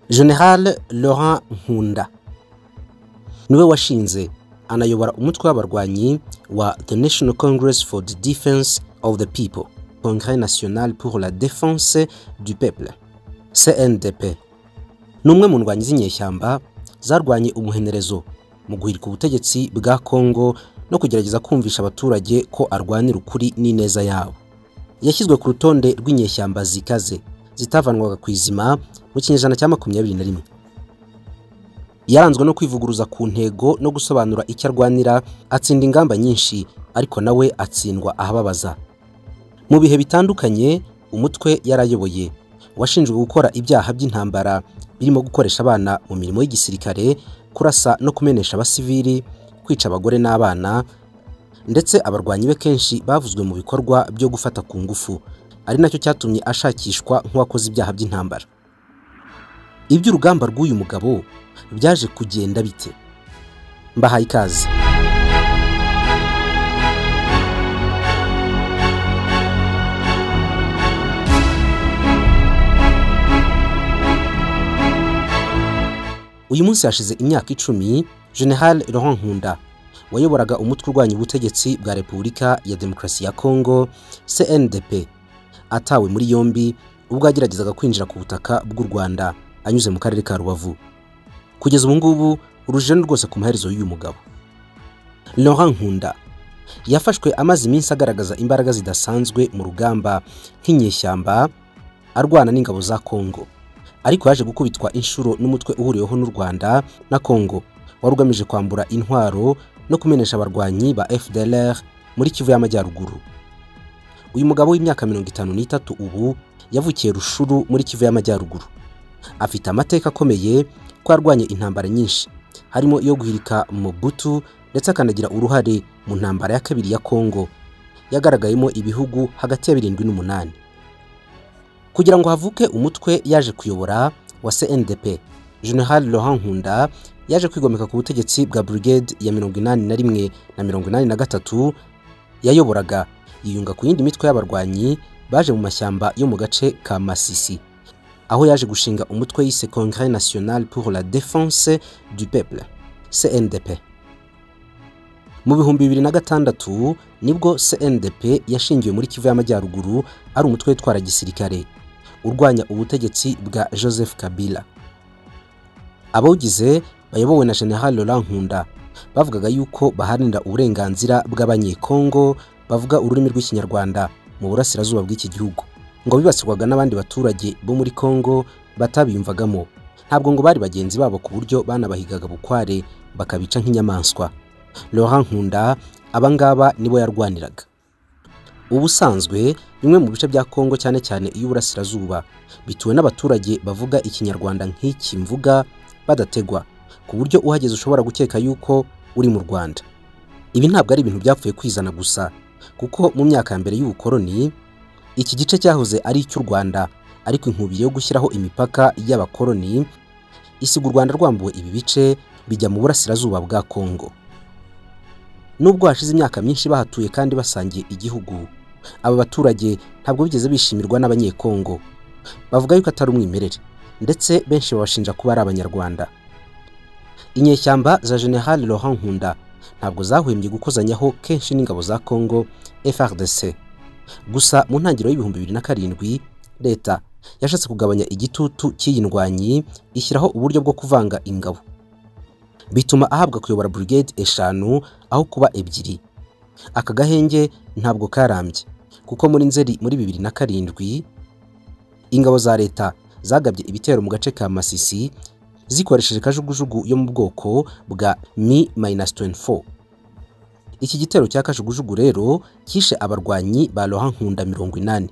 General Laurent Nkunda niwe washinze anayobora umutwe w'abarwanyi wa The National Congress for the Defense of the People Congrès National pour la Défense du Peuple CNDP ni umwe mu ndwanyi z'inyeshyamba zarwanye umuhenerezo mu guhirika ubutegetsi bwa Congo no kugerageza kumvisha abaturage ko arwanira ukuri n'ineza yabo yashyizwe ku rutonde rw'inyeshyamba zikaze zitavanwaga ku izima mu kinyejana cya makumyabiri na rimwe yaranzwe no kwivuguruza ku ntego no gusobanura icyo arwanira atsinda ingamba nyinshi ariko nawe atsindwa ahababaza mu bihe bitandukanye umutwe yarayoboye washinjwe gukora ibyaha by'intambara birimo gukoresha abana mu mirimo y'igisirikare kurasa no kumenesha abasivili kwica abagore n'abana ndetse abarwanyi be kenshi bavuzwe mu bikorwa byo gufata ku ngufu ari nacyo cyatumye ashakishwa nk'uwakoze ibyaha by'intambara iby'urugamba rw'uyu mugabo byaje kugenda bite mbahaye ikaze uyu munsi hashize imyaka icumi general Laurent Nkunda wayoboraga umutwe urwanya ubutegetsi bwa repubulika ya demokarasi ya kongo CNDP atawe muri yombi ubwo yageragezaga kwinjira ku butaka bw'u rwanda anyuze mu karere ka rubavu kugeza ubu ngubu urujeni rwose ku maherezo y'uyu mugabo Laurent Nkunda yafashwe amaze iminsi agaragaza imbaraga zidasanzwe mu rugamba nk'inyeshyamba arwana n'ingabo za kongo ariko yaje gukubitwa inshuro n'umutwe uhuriweho n'u Rwanda na Kongo wari ugamije kwambura intwaro no kumenesha abarwanyi ba FDLR muri Kivu y'Amajyaruguru uyu mugabo w'imyaka mirongo itanu n'itatu ubu yavukiye Rushuru muri Kivu y'Amajyaruguru afite amateka akomeye ko yarwanye intambara nyinshi harimo iyo guhirika Mobutu ndetse akanagira uruhare mu ntambara ya kabiri ya Kongo yagaragayemo ibihugu hagati ya birindwi n'umunani kugira ngo havuke umutwe yaje kuyobora wa CNDP General Laurent Nkunda yaje kwigomeka ku butegetsi bwa brigade ya 81 na 83 yayoboraga yiyunga ku yindi mitwe y'abarwanyi baje mu mashyamba yo mu gace ka Masisi aho yaje gushinga umutwe yise Congrès National pour la Défense du Peuple CNDP mu bihumbi bibiri na gatandatu nibwo CNDP yashingiwe muri Kivu y'Amajyaruguru ari umutwe witwara gisirikare urwanya ubutegetsi bwa Joseph Kabila abawugize bayobowe na General Laurent Nkunda bavugaga yuko baharanira uburenganzira bw'abanyekongo bavuga ururimi rw'ikinyarwanda mu burasirazuba bw'iki gihugu ngo bibasirwaga n'abandi baturage bo muri Kongo batabiyumvagamo ntabwo ngo bari bagenzi babo ku buryo banabahigaga bukware bakabica nk'inyamaswa Laurent Nkunda abangaba nibo yarwaniraga ubusanzwe bimwe mu bice bya Kongo cyane cyane iy'uburasirazuba bituwe n'abaturage bavuga ikinyarwanda nk'iki mvuga badategwa ku buryo uhageze ushobora gukeka yuko uri mu Rwanda ibi ntabwo ari ibintu byapfuye kwizana gusa kuko mu myaka ya mbere y'ubukoroni iki gice cyahoze ari icy'u Rwanda ariko inkubiye yo gushyiraho imipaka y'abakoroni isiga u Rwanda rwambuwe ibi bice bijya mu burasirazuba bwa Kongo nubwo hashize imyaka myinshi bahatuye kandi basangiye igihugu aba baturage ntabwo bigeze bishimirwa n'abanyekongo bavuga yuko atari umwimerere ndetse benshi babashinja kuba ari abanyarwanda inyeshyamba za General Laurent Nkunda ntabwo zahwembye gukozanyaho kenshi n'ingabo za Congo FRDC gusa mu ntangiriro y'ibihumbi bibiri na karindwi leta yashatse kugabanya igitutu cy'iyi ndwanyi ishyiraho uburyo bwo kuvanga ingabo bituma ahabwa kuyobora brigade eshanu aho kuba ebyiri aka gahenge ntabwo karambye kuko muri nzeri muri bibiri na karindwi ingabo za leta zagabye ibitero mu gace ka masisi zikoresheje kajugujugu yo mu bwoko bwa mi minus 24 iki gitero cya kajugujugu rero kishe abarwanyi ba roha nkunda mirongo inani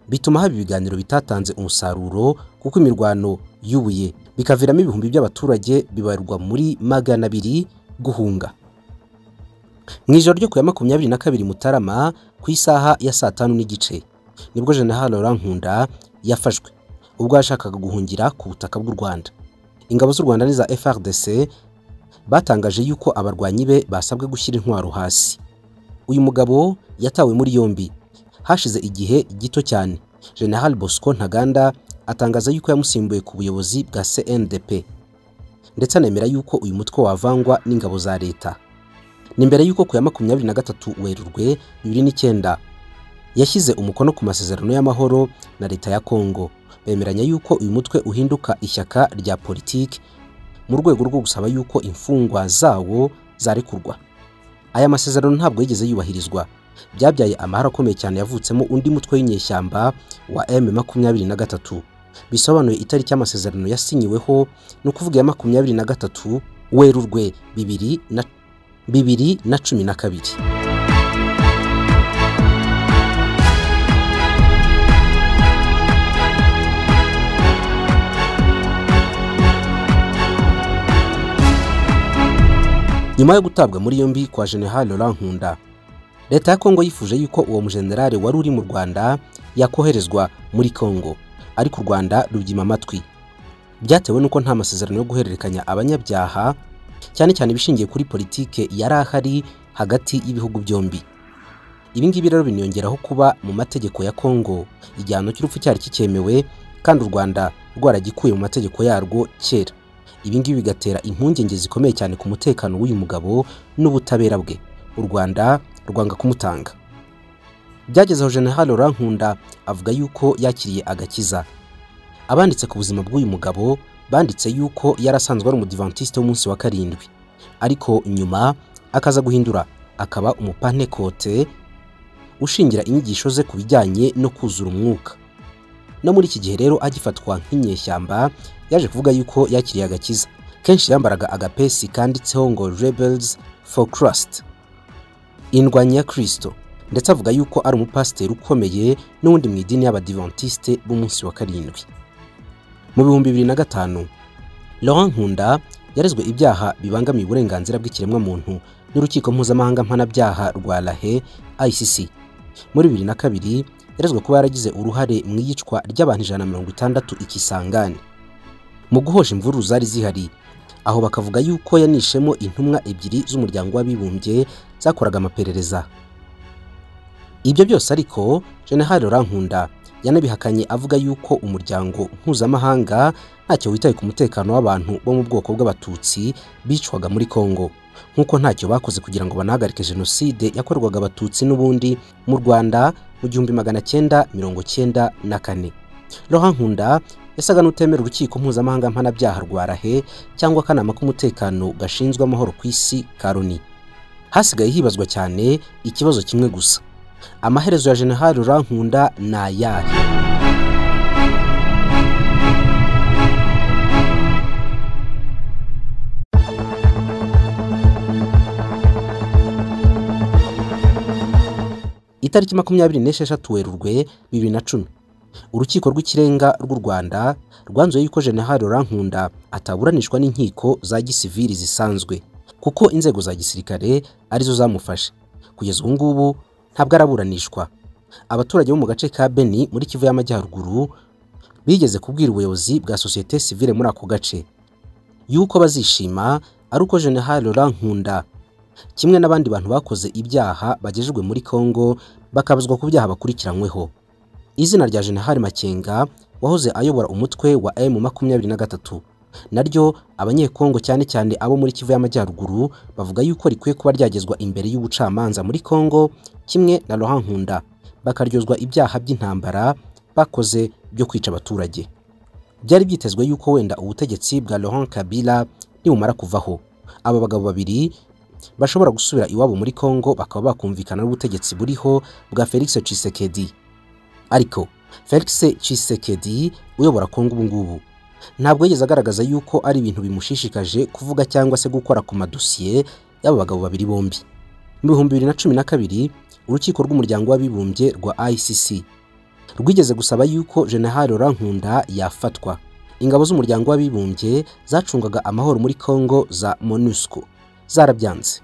bituma haba ibiganiro bitatanze umusaruro kuko imirwano y'ubuye bikaviramo ibihumbi by'abaturage bibarwa muri magana abiri guhunga mu ijoro ryo ku ya makumyabiri na kabiri mutarama ku isaha ya saa tanu n'igice nibwo General Laurent Nkunda yafashwe ubwo yashakaga guhungira ku butaka bw'u Rwanda ingabo z'u Rwanda n'iza FRDC batangaje yuko abarwanyi be basabwe gushyira intwaro hasi uyu mugabo yatawe muri yombi hashize igihe gito cyane General Bosco Ntaganda atangaza yuko yamusimbuye ku buyobozi bwa CNDP ndetse anemera yuko uyu mutwe wavangwa n'ingabo za leta ni mbere yuko ku ya makumyabiri na gatatu werurwe bibiri n'icyenda yashyize umukono ku masezerano y'amahoro na leta ya kongo bemeranya yuko uyu mutwe uhinduka ishyaka rya politiki mu rwego rwo gusaba yuko imfungwa zawo zarekurwa aya masezerano ntabwo yigeze yubahirizwa byabyaye amahara akomeye cyane yavutsemo undi mutwe w'inyeshyamba wa m makumyabiri na gatatu bisobanuye itariki y'amasezerano yasinyiweho ni ukuvuga iya makumyabiri na gatatu werurwe bibiri na bibiri na cumi na kabiri nyuma yo gutabwa muri yombi kwa general Laurent Nkunda leta ya Kongo yifuje yuko uwo mujenerali wari uri mu Rwanda yakoherezwa muri Kongo ariko u Rwanda rubyima amatwi byatewe n'uko nta masezerano yo guhererekanya abanyabyaha cyane cyane ibishingiye kuri politike yari ahari hagati y'ibihugu byombi ibi ngibi rero biniyongeraho kuba mu mategeko ya kongo igihano cy'urupfu cyari kicyemewe kandi u rwanda rwaragikuye mu mategeko yarwo kera ibi ngibi bigatera impungenge zikomeye cyane ku mutekano w'uyu mugabo n'ubutabera bwe u rwanda rwanga kumutanga byageze aho general Laurent Nkunda avuga yuko yakiriye agakiza abanditse ku buzima bw'uyu mugabo banditse yuko yari asanzwe ari umudivantiste w'umunsi wa karindwi ariko nyuma akaza guhindura akaba umupantekote ushingira inyigisho ze ku bijyanye no kuzura umwuka no muri iki gihe rero agifatwa nk'inyeshyamba yaje kuvuga yuko yakiriye agakiza kenshi yambaraga agapesi kanditseho ngo rebels for christ indwanya kirisito ndetse avuga yuko ari umupasiteri ukomeye n'ubundi mu idini y'abadivantiste b'umunsi wa karindwi mu bihumbi bibiri na gatanu Laurent Nkunda yarezwe ibyaha bibangamiye uburenganzira bw'ikiremwamuntu n'urukiko mpuzamahanga mpanabyaha rwa Lahe ICC muri bibiri na kabiri yarezwe kuba yaragize uruhare mu iyicwa ry'abantu ijana na mirongo itandatu ikisangane mu guhosha imvururu zari zihari aho bakavuga yuko yanishemo intumwa ebyiri z'umuryango w'abibumbye zakoraga amaperereza ibyo byose ariko General Laurent Nkunda yanabihakanye avuga yuko umuryango mpuzamahanga ntacyo witaye ku mutekano w'abantu bo mu bwoko bw'abatutsi bicwaga muri Kongo nk'uko ntacyo bakoze kugira ngo banahagarike jenoside yakorwaga abatutsi n'ubundi mu Rwanda mu gihumbi magana cyenda mirongo cyenda na kane Laurent Nkunda yasaga n'utemera urukiko mpuzamahanga mpanabyaha rwa Rahe cyangwa akanama k'umutekano gashinzwe amahoro ku isi ka Loni hasigaye hibazwa cyane ikibazo kimwe gusa amaherezo ya General Laurent Nkunda ni ayahe itariki makumyabiri n'esheshatu werurwe bibiri na cumi urukiko rw'ikirenga rw'u rwanda rwanzuye yuko General Laurent Nkunda ataburanishwa n'inkiko za gisivili zisanzwe kuko inzego za gisirikare arizo zamufashe kugeza ubu ngubu ntabwo araburanishwa abaturage bo mu gace ka beni muri kivu y'amajyaruguru bigeze kubwira ubuyobozi bwa sosiyete sivile muri ako gace yuko bazishima ari uko general Laurent Nkunda kimwe n'abandi bantu bakoze ibyaha bagejejwe muri congo bakabazwa ku byaha bakurikiranyweho izina rya general makenga wahoze ayobora umutwe wa m makumyabiri na gatatu naryo abanyekongo cyane cyane abo muri kivu y'amajyaruguru bavuga yuko rikwiye kuba ryagezwa imbere y'ubucamanza muri congo kimwe na Laurent Nkunda bakaryozwa ibyaha by'intambara bakoze byo kwica abaturage byari byitezwe yuko wenda ubutegetsi bwa Laurent Kabila nibumara kuvaho aba bagabo babiri bashobora gusubira iwabo muri Congo bakaba bakumvikana n'ubutegetsi buriho bwa Felix Tshisekedi ariko Felix Tshisekedi uyobora Congo ubu ngubu ntabwo yigeze agaragaza yuko ari ibintu bimushishikaje kuvuga cyangwa se gukora ku madosiye y'aba bagabo babiri bombi mu bihumbi bibiri na cumi na kabiri urukiko rw'umuryango w'abibumbye rwa ICC rwigeze gusaba yuko General Laurent Nkunda yafatwa ingabo z'umuryango w'abibumbye zacungaga amahoro muri Congo za MONUSCO zarabyanze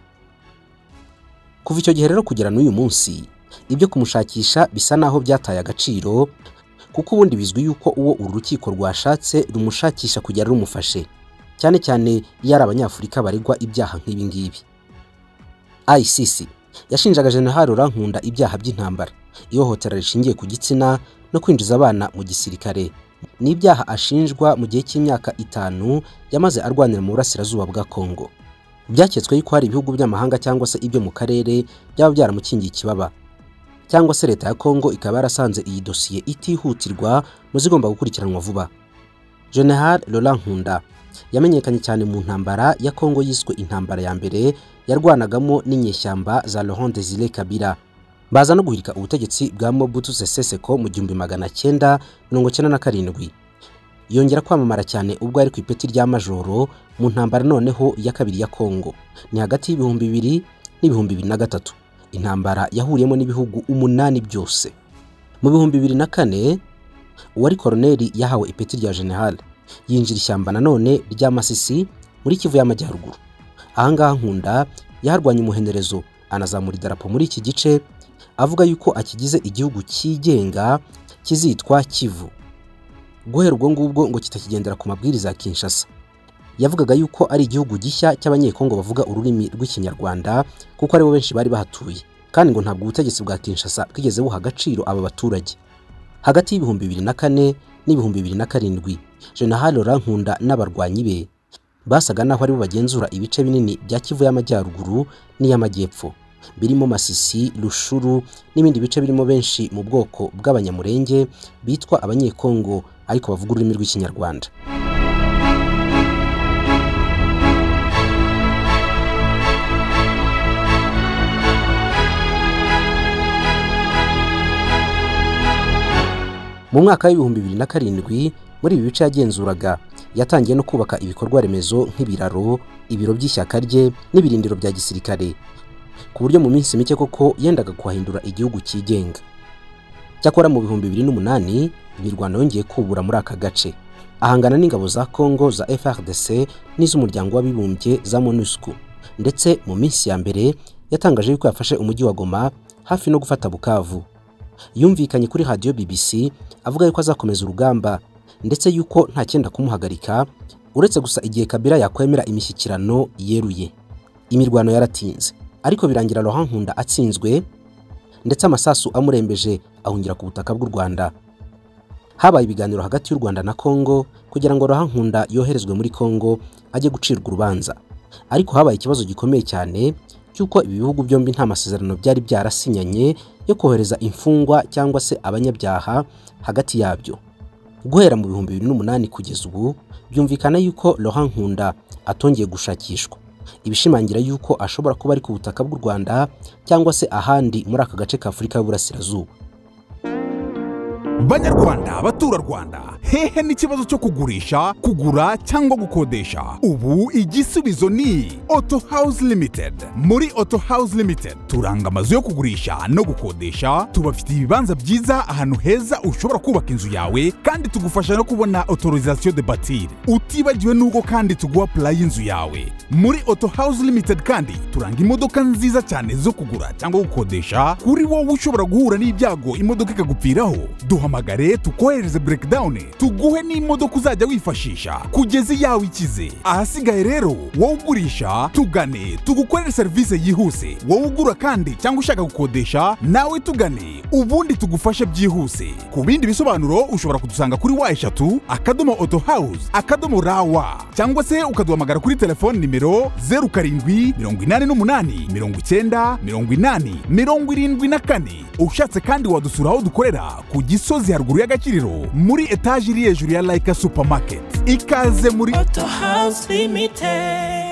kuva icyo gihe rero kugera n'uyu munsi ibyo kumushakisha bisa naho byataye agaciro kuko ubundi bizwi yuko uwo uru rukiko rwashatse rumushakisha kugera rumufashe cyane cyane iyo ari abanyafurika baregwa ibyaha nk'ibi ngibi ICC yashinjaga General Rankunda ibyaha by'intambara ihohotera rishingiye ku gitsina no kwinjiza abana mu gisirikare n'ibyaha ashinjwa mu gihe cy'imyaka itanu yamaze arwanira mu burasirazuba bwa Kongo byaketswe yuko hari ibihugu by'amahanga cyangwa se ibyo mu karere byaba byaramukingiye ikibaba cyangwa se leta ya Kongo ikaba yarasanze iyi dosiye itihutirwa mu zigomba gukurikiranwa vuba General Laurent Nkunda yamenyekanye cyane mu ntambara ya Kongo yiswe intambara ya mbere yarwanagamo n'inyeshyamba za Laurent Desire Kabila baza no guhirika ubutegetsi bwa Mobutu Sese Seko mu gihumbi magana cyenda mirongo cyenda na karindwi yongera kwamamara cyane ubwo ari ku ipeti rya majoro mu ntambara noneho ya kabiri ya Kongo ni hagati y'ibihumbi bibiri n'ibihumbi bibiri na gatatu intambara yahuriyemo n'ibihugu umunani byose mu bihumbi bibiri na kane uwari koroneri yahawe ipeti rya general yinjira ishyamba nanone rya Masisi muri Kivu y'Amajyaruguru ahangaha Nkunda yarwanye umuhenerezo anazamura idarapo muri iki gice avuga yuko akigize igihugu cyigenga kizitwa Kivu guhera ubwo ngubwo ngo kitakigendera ku mabwiriza ya Kinshasa yavugaga yuko ari igihugu gishya cy'abanyekongo bavuga ururimi rw'ikinyarwanda kuko aribo benshi bari bahatuye kandi ngo ntabwo ubutegetsi bwa Kinshasa bwigeze buha agaciro aba baturage hagati y'ibihumbi bibiri na kane n'ibihumbi bibiri na karindwi General Laurent Nkunda n'abarwanyi be basaga naho aribo bagenzura ibice binini bya Kivu y'Amajyaruguru n'iy'Amajyepfo birimo Masisi, Rushuru n'ibindi bice birimo benshi mu bwoko bw'abanyamurenge bitwa abanyekongo ariko bavuga ururimi rw'ikinyarwanda mu mwaka w'ibihumbi bibiri na karindwi muri ibi bice yagenzuraga yatangiye no kubaka ibikorwa remezo nk'ibiraro ibiro by'ishyaka rye n'ibirindiro bya gisirikare ku buryo mu minsi mike koko yendaga kuhahindura igihugu cyigenga cyakora mu bihumbi bibiri n'umunani imirwano yongeye kubura muri aka gace ahangana n'ingabo za congo za frdc n'iz'umuryango w'abibumbye za monusco ndetse mu minsi ya mbere yatangaje yuko yafashe umujyi wa goma hafi no gufata bukavu yumvikanye kuri radiyo bbc avuga yuko azakomeza urugamba ndetse yuko nta cyenda kumuhagarika uretse gusa igihe kabira yakwemera imishyikirano yeruye imirwano yaratinze ariko birangira Laurent Nkunda atsinzwe ndetse amasasu amurembeje ahungira ku butaka bw'u Rwanda habaye ibiganiro hagati y'u Rwanda na Kongo kugira ngo Laurent Nkunda yoherezwe muri Kongo ajye gucirwa urubanza ariko habaye ikibazo gikomeye cyane cy'uko ibi bihugu byombi nta masezerano byari byarasinyanye yo kohereza imfungwa cyangwa se abanyabyaha hagati yabyo guhera mu bihumbi bibiri n'umunani kugeza ubu byumvikana yuko Laurent Nkunda atongeye gushakishwa ibishimangira yuko ashobora kuba ari ku butaka bw'u Rwanda cyangwa se ahandi muri aka gace ka Afurika y'Uburasirazuba banyarwanda abaturarwanda hehe n'ikibazo cyo kugurisha kugura cyangwa gukodesha ubu igisubizo ni auto house limited muri auto house limited turanga amazu yo kugurisha no gukodesha tubafitiye ibibanza byiza ahantu heza ushobora kubaka inzu yawe kandi tugufasha no kubona autorisation de batir utibagiwe n'ubwo kandi tuguha pulayi y'inzu yawe muri auto house limited kandi turanga imodoka nziza cyane zo kugura cyangwa gukodesha kuri wowe ushobora guhura n'ibyago imodoka ikagupfiraho duhamagare tukohereze breakdown tuguhe n'imodoka uzajya wifashisha kugeza iyawe ikize ahasigaye rero wowe ugurisha tugane tugukorere serivisi yihuse wowe ugura kandi cyangwa ushaka gukodesha nawe tugane ubundi tugufashe byihuse ku bindi bisobanuro ushobora kudusanga kuri wa eshatu akadomo auto house akadomo rawa cyangwa se ukaduhamagara kuri telefoni nimero zeru karindwi mirongo inani n'umunani mirongo icyenda mirongo inani mirongo irindwi na kane ushatse kandi wadusura aho dukorera ku gisozi haruguru y'agakiriro muri etaje iri hejuru ya layika supamaketi ikaze muri Auto House Limited.